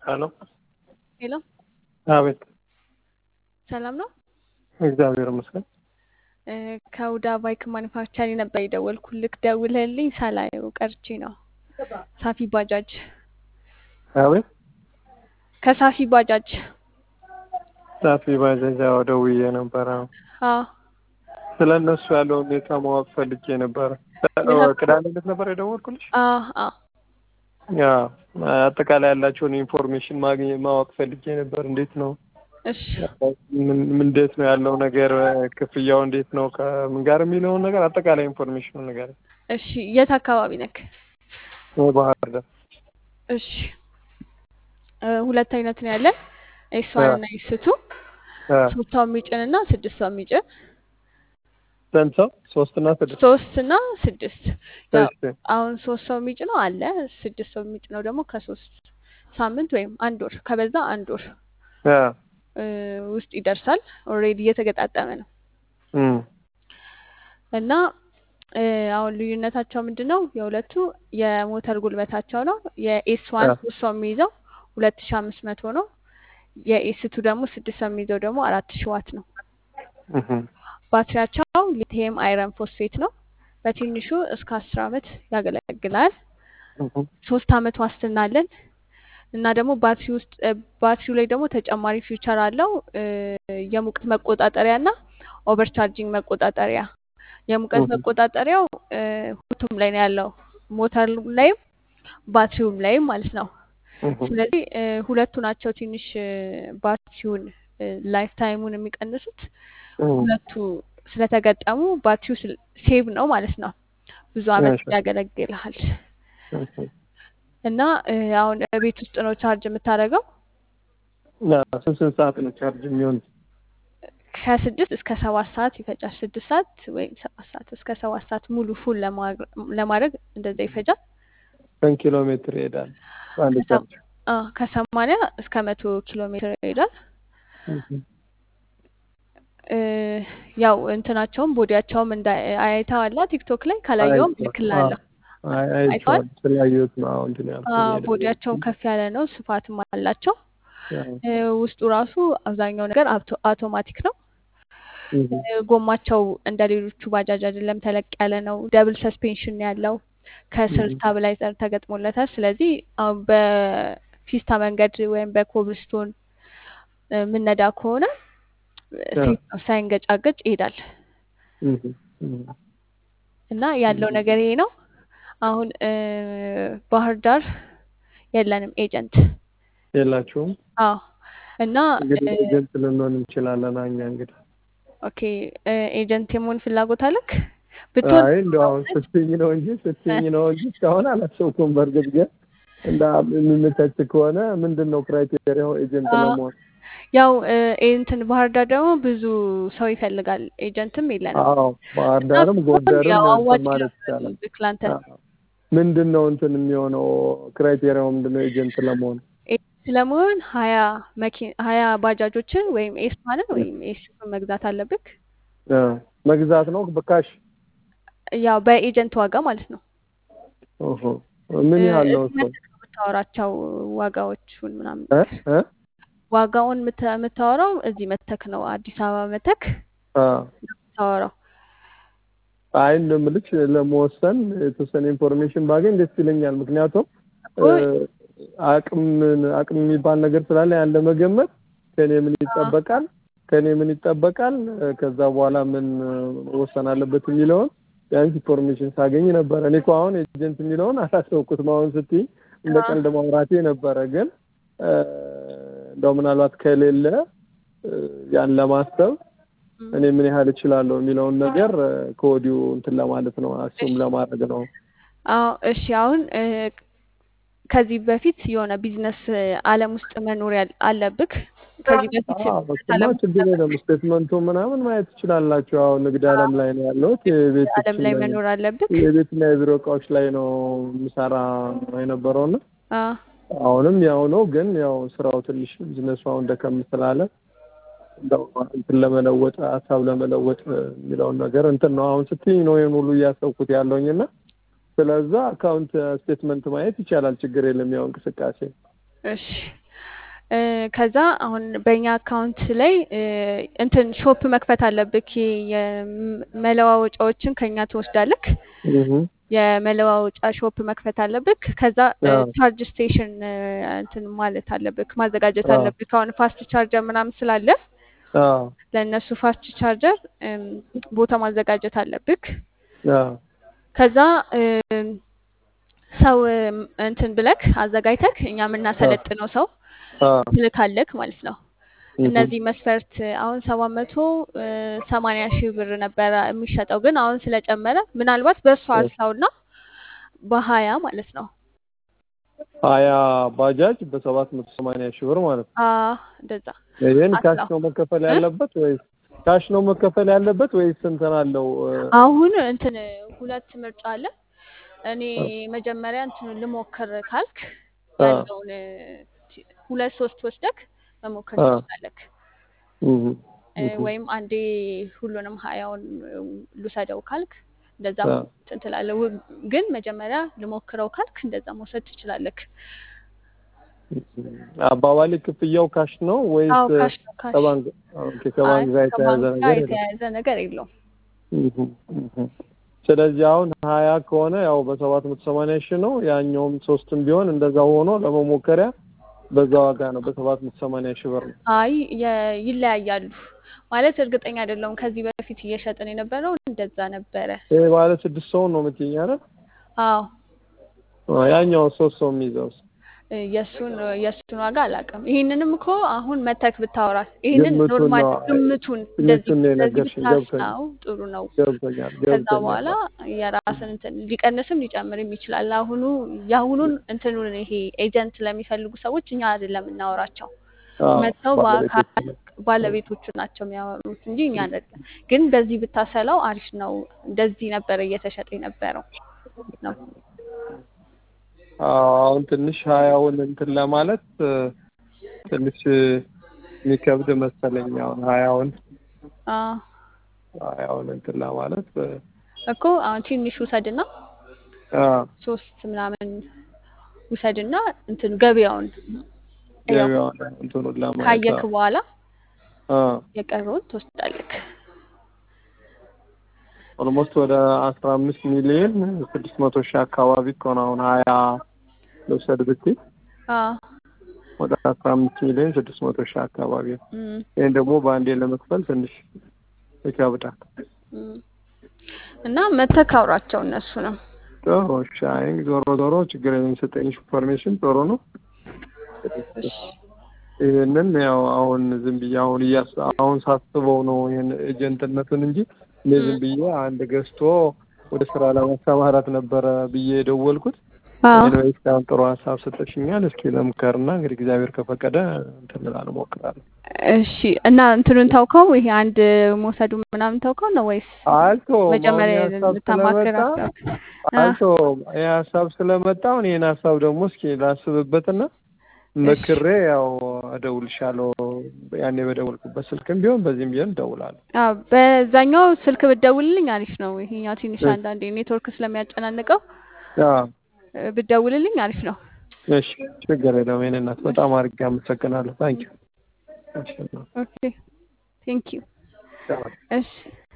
ሄሎ ሄሎ አቤት። ሰላም ነው። እግዚአብሔር ይመስገን። እ ከሁዳ ባይክ ማኒፋክቸሪ ነበር የደወልኩልክ። ደውለህልኝ ሳላየው ቀርቼ ነው። ሳፊ ባጃጅ አቤት። ከሳፊ ባጃጅ ሳፊ ባጃጅ አዎ፣ ደውዬ ነበረ። አዎ ስለ እነሱ ያለውን ሁኔታ ማወቅ ፈልጌ ነበረ። ቅዳሜ ዕለት ነበር የደወልኩልሽ። አዎ አዎ ያ አጠቃላይ ያላቸውን ኢንፎርሜሽን ማግኘት ማወቅ ፈልጌ ነበር። እንዴት ነው እሺ ምን ምን- እንዴት ነው ያለው ነገር፣ ክፍያው እንዴት ነው ከምን ጋር የሚለውን ነገር አጠቃላይ ኢንፎርሜሽኑ ነገር እሺ የት አካባቢ ነክ? ባህር ዳር እሺ እ ሁለት አይነት ነው ያለን ኤስ ዋን እና ኤስ ቱ አ፣ ሶስት ሰው የሚጭን እና ስድስት ሰው የሚጭን ስንት ሰው? ሶስት እና ስድስት ሶስት እና ስድስት ያው እሺ። አሁን ሶስት ሰው የሚጭነው አለ ስድስት ሰው የሚጭነው ደግሞ ከሶስት ሳምንት ወይም አንድ ወር ከበዛ አንድ ወር አ፣ እ ውስጥ ይደርሳል። ኦልሬዲ እየተገጣጠመ ነው እም፣ እና እ አሁን ልዩነታቸው ምንድን ነው? የሁለቱ የሞተር ጉልበታቸው ነው። የኤስ ዋን አ፣ ሶስት ሰው የሚይዘው ሁለት ሺ አምስት መቶ ነው። የኤስ ቱ ደግሞ ስድስት ሰው የሚይዘው ደግሞ አራት ሺ ዋት ነው። እህም፣ ባትሪያቸው ሊቲየም አይረን ፎስፌት ነው። በትንሹ እስከ አስር አመት ያገለግላል። እህም፣ ሶስት አመት ዋስትና አለን እና ደግሞ ባትሪ ውስጥ እ ባትሪው ላይ ደግሞ ተጨማሪ ፊውቸር አለው እ የሙቀት መቆጣጠሪያ እና ኦቨርቻርጂንግ መቆጣጠሪያ። የሙቀት እህም፣ መቆጣጠሪያው እ ሁለቱም ላይ ነው ያለው ሞተር ላይም ባትሪውም ላይም ማለት ነው። እህም፣ ስለዚህ እ ሁለቱ ናቸው ትንሽ እ ባትሪውን ላይፍ ታይሙን የሚቀንሱት እህም፣ ሁለቱ ስለተገጠሙ ባትሪው ስል- ሴቭ ነው ማለት ነው። ብዙ አመት እሺ፣ ያገለግልሃል እሺ። እና እ አሁን ቤት ውስጥ ነው ቻርጅ የምታደርገው ና ስንት ስንት ሰዓት ነው ቻርጅ የሚሆን? ከስድስት እስከ ሰባት ሰዓት ይፈጃል። ስድስት ሰዓት ወይም ሰባት ሰዓት እስከ ሰባት ሰዓት ሙሉ ፉል ለማድረግ እንደዛ ይፈጃል። ስንት ኪሎ ሜትር ይሄዳል በአንድ ከሰ- ቻርጅ? አ ከሰማንያ እስከ መቶ ኪሎ ሜትር ይሄዳል። እህም፣ እ ያው እንትናቸውም ቦዲያቸውም እንዳ አይተዋላ ቲክቶክ ላይ ካላየውም አይቼዋለሁ። እልክልሃለሁ። አይ አይተዋል? አይቼዋለሁ። ስላየሁት ነው አሁን እንትን አ ያልኩኝ ቦዲያቸውም ከፍ ያለ ነው፣ ስፋትም አላቸው። የደወልኩት። እ ውስጡ ራሱ አብዛኛው ነገር አውቶ- አውቶማቲክ ነው። እህም፣ እ ጎማቸው እንደ ሌሎቹ ባጃጅ አይደለም፣ ተለቅ ያለ ነው። ደብል ሰስፔንሽን ነው ያለው። ከስር እህም፣ ስታብላይዘር ተገጥሞለታል። ስለዚህ አሁን በፒስታ መንገድ ወይም በኮብልስቶን እ ምነዳ ከሆነ አ፣ ሴፍ ነው፣ ሳይንገጫገጭ ይሄዳል። እህም፣ እህም፣ እና ያለው ነገር ይሄ ነው። አሁን እ ባህር ዳር የለንም ኤጀንት። የላችሁም? አዎ እና እንግዲህ እ ኤጀንት ልንሆን እንችላለን። እኛ እንግዲህ ኦኬ እ ኤጀንት የመሆን ፍላጎት አለክ? ብትሆን አይ እንደው አሁን ስትይኝ ነው እንጂ ስትይኝ ነው እንጂ እስካሁን አላሰብኩም። በእርግጥ ግን እንደ የሚመቻች ከሆነ ምንድን ነው ክራይቴሪያው ኤጀንት አዎ ለመሆን? ያው እ እንትን ባህር ዳር ደግሞ ብዙ ሰው ይፈልጋል። ኤጀንትም የለንም አዎ ባህር እና ዳርም ብትሆን ጎንደርም ያው እንትን አዋጭ ማለት ነው ይቻላል። የሚሆንልክ ላንተ። አዎ። ምንድን ነው እንትን የሚሆነው ክራይቴሪያው ምንድን ነው ኤጀንት ለመሆን? ኤጀንት ለመሆን ሀያ መኪና ሀያ ባጃጆችን ወይም ኤስ ዋንን ወይም ኤስ ቱን መግዛት አለብክ። እ መግዛት ነው በካሽ? ያው በኤጀንት ዋጋ ማለት ነው። ኦሆ ምን እ ያህል ነው እዚህ እሱ? መተክ ነው የምታወራቸው ዋጋዎቹን ምናምን እ ነገር እ ዋጋውን የምታ- የምታወራው እዚህ መተክ ነው። አዲስ አበባ መተክ አ ነው የምታወራው። አይ እንደምልሽ ለመወሰን የተወሰነ ኢንፎርሜሽን ባገኝ ደስ ይለኛል። ምክንያቱም እኮ እ አቅም አቅም የሚባል ነገር ስላለ ያን ለመገመት ከኔ ምን አዎ ይጠበቃል ከኔ ምን ይጠበቃል እ ከዛ በኋላ ምን እ መወሰን አለበት የሚለውን ቢያንስ ኢንፎርሜሽን ሳገኝ ነበረ። እኔ እኮ አሁን ኤጀንት የሚለውን አላሰብኩትም። አሁን ስትይ እንደ አዎ ቀልድ ማውራቴ ነበረ። ግን እ እንደው ምናልባት ከሌለ እ ያን ለማሰብ እም። እኔ ምን ያህል እችላለሁ የሚለውን ነገር እ ከወዲሁ እንትን ለማለት ነው፣ አሱም እሺ ለማድረግ ነው። አዎ እሺ አሁን እ ከዚህ በፊት የሆነ ቢዝነስ ዓለም ውስጥ መኖር ያል- አለብክ። ከዚህ በፊት አዎ ቢዝነስ እሱማ ዓለም ውስጥ ችግር የለም። ነበርክ። ስቴትመንቱ ምናምን ማየት ትችላላችሁ። አሁን ንግድ አዎ ዓለም ላይ ነው ያለሁት። የቤት ዓለም ላይ መኖር አለብክ። የቤትና የቢሮ እቃዎች ላይ ነው የምሰራ የነበረውና አዎ አሁንም ያው ነው። ግን ያው ስራው ትንሽ ቢዝነሱ አሁን ደከም ስላለ እንደው እንትን ለመለወጥ ሀሳብ ለመለወጥ የሚለውን ነገር እንትን ነው አሁን ስትይኝ ነው ይሄን ሁሉ እያሰብኩት ያለውኝና ስለዛ አካውንት ስቴትመንት ማየት ይቻላል። ችግር የለም። ያው እንቅስቃሴ እሺ እ፣ ከዛ አሁን በእኛ አካውንት ላይ እ፣ እንትን ሾፕ መክፈት አለብክ። የመለዋወጫዎችን ከኛ ትወስዳለክ። እህ የመለዋወጫ ሾፕ መክፈት አለብክ። ከዛ እ፣ አዎ ቻርጅ ስቴሽን እ፣ እንትን ማለት አለብክ፣ ማዘጋጀት አዎ አለብክ። አሁን ፋስት ቻርጀር ምናምን ስላለ አዎ ለእነሱ ፋስት ቻርጀር እም፣ ቦታ ማዘጋጀት አለብክ። አዎ ከዛ እም፣ ሰው እም፣ እንትን ብለክ አዘጋጅተክ እኛ አዎ የምናሰለጥነው ሰው አዎ ትልካለክ ማለት ነው። እህ እነዚህ መስፈርት አሁን ሰባት መቶ ሰማንያ ሺህ ብር ነበረ የሚሸጠው፣ ግን አሁን ስለጨመረ ምናልባት በእሱ አስላውና በሀያ ማለት ነው። ሀያ ባጃጅ በሰባት መቶ ሰማንያ ሺህ ብር ማለት ነው። አ እንደዛ ይህን ካሽ አስላው ነው መከፈል እ? ያለበት ወይስ ካሽ ነው መከፈል ያለበት ወይስ እንትን አለው? እ፣ አሁን እንትን ሁለት ምርጫ አለ። እኔ መጀመሪያ እንትን ልሞክር ካልክ አ ያለውን እ፣ ሁለት ሶስት ወስደክ መሞከር አ ትችላለክ። እህ እ፣ እህ ወይም አንዴ ሁሉንም ሀያውን ልውሰደው ካልክ እንደዛ አ እንትን ትላለህ። ው- ግን መጀመሪያ ልሞክረው ካልክ እንደዛ መውሰድ ትችላለክ። አባባሌ ክፍያው ካሽ ነው ወይስ አዎ ካሽ ነው ካሽ። ከባንክ ኦኬ፣ አይ ከባንክ ጋር የተያያዘ ከባንክ ጋር ነገር የለም? የተያያዘ ነገር የለውም። እህ እህ ስለዚህ አሁን ሀያ ከሆነ ያው በሰባት መቶ ሰማንያ ሺህ ነው። ያኛውም ሶስትም ቢሆን እንደዛ ሆኖ ለመሞከሪያ በዛ ዋጋ ነው፣ በሰባት መቶ ሰማንያ ሺህ ብር ነው። አይ የ- ይለያያሉ ማለት እርግጠኛ አይደለሁም። ከዚህ በፊት እየሸጥን የነበረው እንደዛ ነበረ። ይሄ ባለ ስድስት ሰው ነው የምትይኝ አይደል? አዎ አዎ፣ ያኛው ሶስት ሰው የሚይዘው እ፣ የእሱን የእሱን ዋጋ አላውቅም። ይህንንም እኮ አሁን መተክ ብታወራት ይህንን ግምቱን ኖርማል ነው ግምቱን እንደዚህ ግምቱን ነው እንደዚህ የነገርሽኝ። ገብቶኛል ብታስናው ጥሩ ነው። ገብቶኛል ከዛ ገብቶኛል። በኋላ የራስን እንትን ሊቀንስም ሊጨምርም ይችላል። አሁኑ የአሁኑን እንትኑን ይሄ ኤጀንት ለሚፈልጉ ሰዎች እኛ አይደለም የምናወራቸው አዎ፣ መጥተው በአካል ባለቤቶች ባለቤቶቹ ናቸው የሚያወሩት እንጂ እኛ አይደለም። ግን በዚህ ብታሰላው አሪፍ ነው። እንደዚህ ነበረ እየተሸጠ የነበረው ነው። አዎ፣ አሁን ትንሽ ሀያውን እንትን ለማለት እ፣ ትንሽ የሚከብድ መሰለኝ። አሁን ሀያውን አዎ ሀያውን እንትን ለማለት እ፣ እኮ አሁን ትንሽ ውሰድና አዎ፣ ሶስት ምናምን ውሰድና እንትን ገበያውን ያው ገበያውን እንትኑን ለማየት ካየክ አዎ፣ በኋላ አዎ የቀረውን ትወስዳለክ። ኦልሞስት ወደ አስራ አምስት ሚሊዮን ስድስት መቶ ሺህ አካባቢ እኮ ነው አሁን ሀያ ልውሰድ ብትይ አዎ ወደ አስራ አምስት ሚሊዮን ስድስት መቶ ሺህ አካባቢ ነው። እም፣ ይህን ደግሞ በአንዴ ለመክፈል ትንሽ ይከብዳል። እም። እና መተክ አውራቸው እነሱንም ጥሩ እሺ። አይ ዞሮ ዞሮ ችግር የለም የሰጠኝ ኢንፎርሜሽን ጥሩ ነው። እሺ ይህንን ያው አሁን ዝም ብዬ አሁን እያስ አሁን ሳስበው ነው ይህን ኤጀንትነቱን እንጂ እኔ ዝም እም፣ ብዬ አንድ ገዝቶ ወደ ስራ ለማሰማራት ነበረ ብዬ የደወልኩት። አዎ ኤኒዌይስ አሁን ጥሩ ሀሳብ ሰጠሽኛል። እስኪ ለምከርና እንግዲህ እግዚአብሔር ከፈቀደ እንትን እላለሁ እሞክራለሁ። እሺ እና እንትኑን ታውከው ይሄ አንድ መውሰዱ ምናምን ታውከው ነው ወይስ አልተውም። አሁን መጀመሪያ ይህ ሀሳብ ልታማክር ስለመጣ አሰብክ? አ አልተውም። ይህ ሀሳብ ስለመጣ አሁን ይህን ሀሳብ ደግሞ እስኪ ላስብበትና እሺ መክሬ ያው እደውልሻለሁ። ያኔ በደወልኩበት ስልክም ቢሆን በዚህም ቢሆን እደውላለሁ። አዎ በዛኛው ስልክ ብትደውልልኝ አሪፍ ነው። ይሄኛው ትንሽ እሺ አንዳንዴ ኔትወርክ ስለሚያጨናንቀው አዎ፣ እ፣ ብትደውልልኝ አሪፍ ነው። እሺ ችግር የለውም። የእኔ እናት እሺ በጣም አድርጌ አመሰግናለሁ። ታንኪዩ። እሺ ኦኬ ቴንክ ዩ። ቻው። እሺ